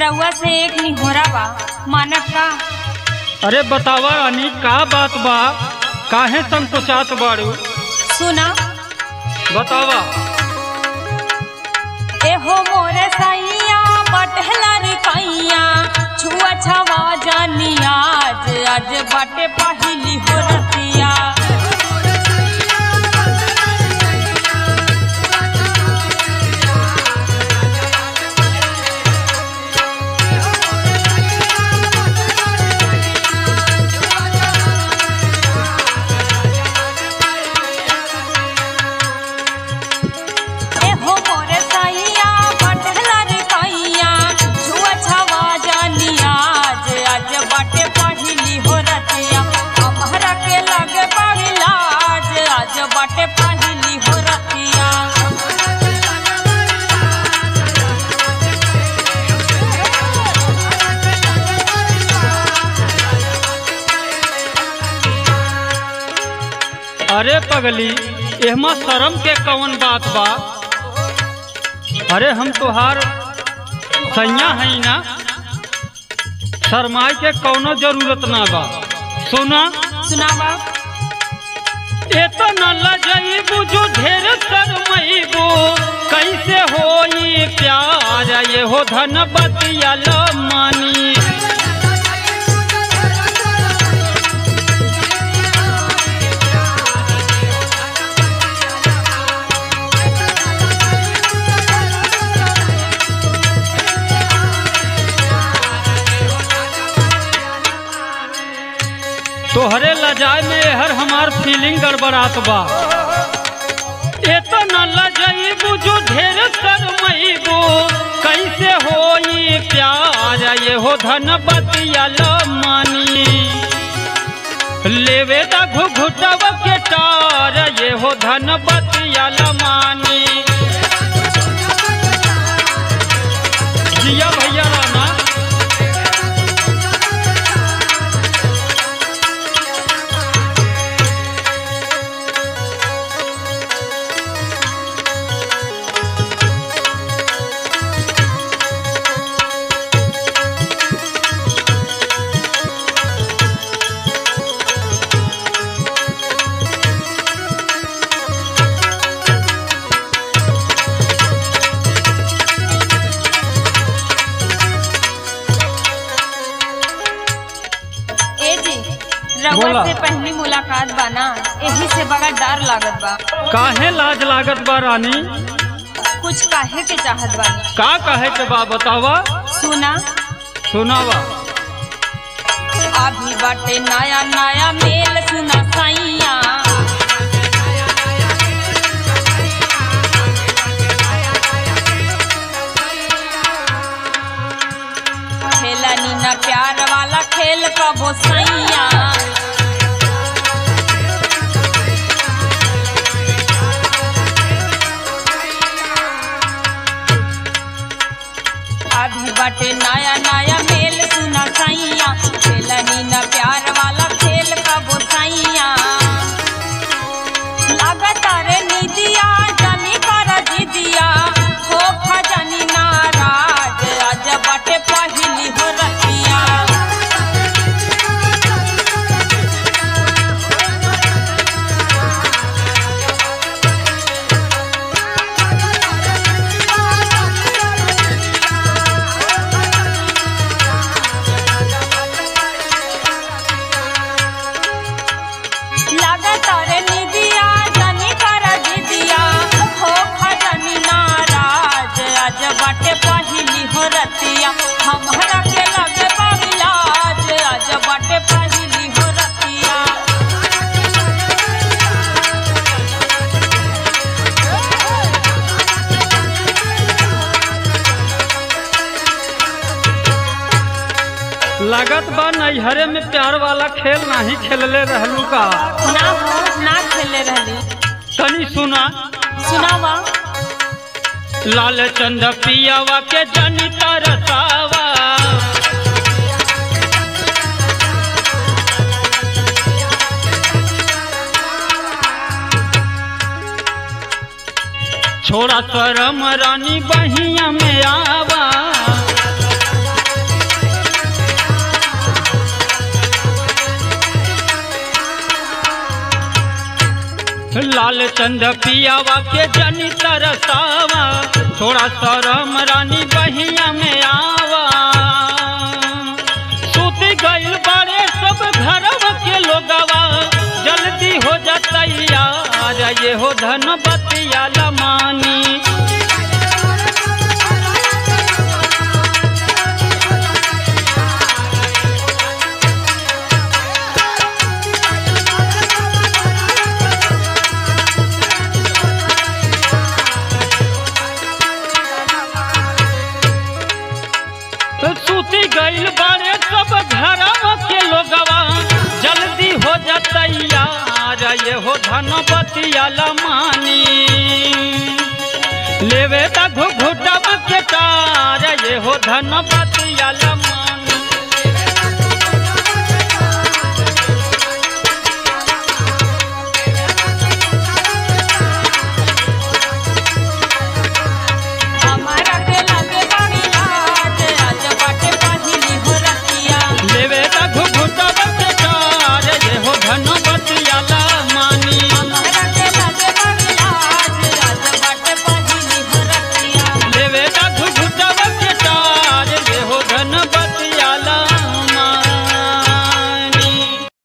रउआ से एक निहोरा बा मानव का अरे बतावा रानी का बात बा काहे संकोचात बाड़ू सुना बतावा एहो मोरे सैया बटहला रे कैया छुआ छवा जानी आज आज बाटे पहिली हो रतिया एहो मोरे सैया बटहला रे कैया छुआ छवा जानी आज आज बाटे पहिली हो रतिया हमरा के लगे बड़ी लाज आज बाटे पहिली हो रतिया अरे पगली एहमा शर्म के कौन बात बा अरे हम तुहार सैया है ना शरमाई के कौनो जरूरत ना बा सुना सुनावा एतना लजईबू जो ढेर शरमईबू कैसे होई प्यार ये हो धन बतिया मानी तोहरे लजाए में हर हमार फीलिंग गड़बड़ात बा एतना लजईबू जो ढेर शरमईबू कैसे होई प्यार ये हो धन बतिया मानी लेवे दा घुघुटव के टार ये हो धन बतिया मानी जिया भैया राना ए जी रउआ बोला। से पहली मुलाकात बा ना एही से बड़ा डर लागत बा काहे लाज लागत बा रानी कुछ काहे के चाहत बानी का कहे के बा बतावा सुना सुनावा अभी बाटे नया नया मेल सुना सैया खेला नीना प्यार वाला खेल कबो सैया अभी बाटे नया नया मेल सुना सैया खेला नीना प्यार वाला खेल कबो सैया लगातार निदिया जानी कर दीदिया हो खजानी नाराज आज बाटे पहिली हो रतिया लगातार निदिया जानी कर दीदिया हो खजानी नाराज आज बाटे पहिली हो रतिया हमरा के लगे बाबिलाज आज बाटे पहिली हो रतिया लागत बा नैहरे में प्यार वाला खेल नहीं खेलले रहलू का ना हो ना खेले रहली तनी सुना सुनावा लाल चंद पियावा के जनी तरसावा छोड़ा शरम रानी बहिया में आवा लाल चंद पियावा के जनी तरसावा थोड़ा शरम रानी बहिया में आवा सूती गइल बारे सब घरवा के लोगवा जल्दी हो जतैया ये हो धन बतिया लमानी सूती गइल बारे सब घरवा के लोगवा जल्दी हो जतैया ये हो धन बतिया लमानी लेवे ता घुघुटवा के तार ये हो धन बतिया लमानी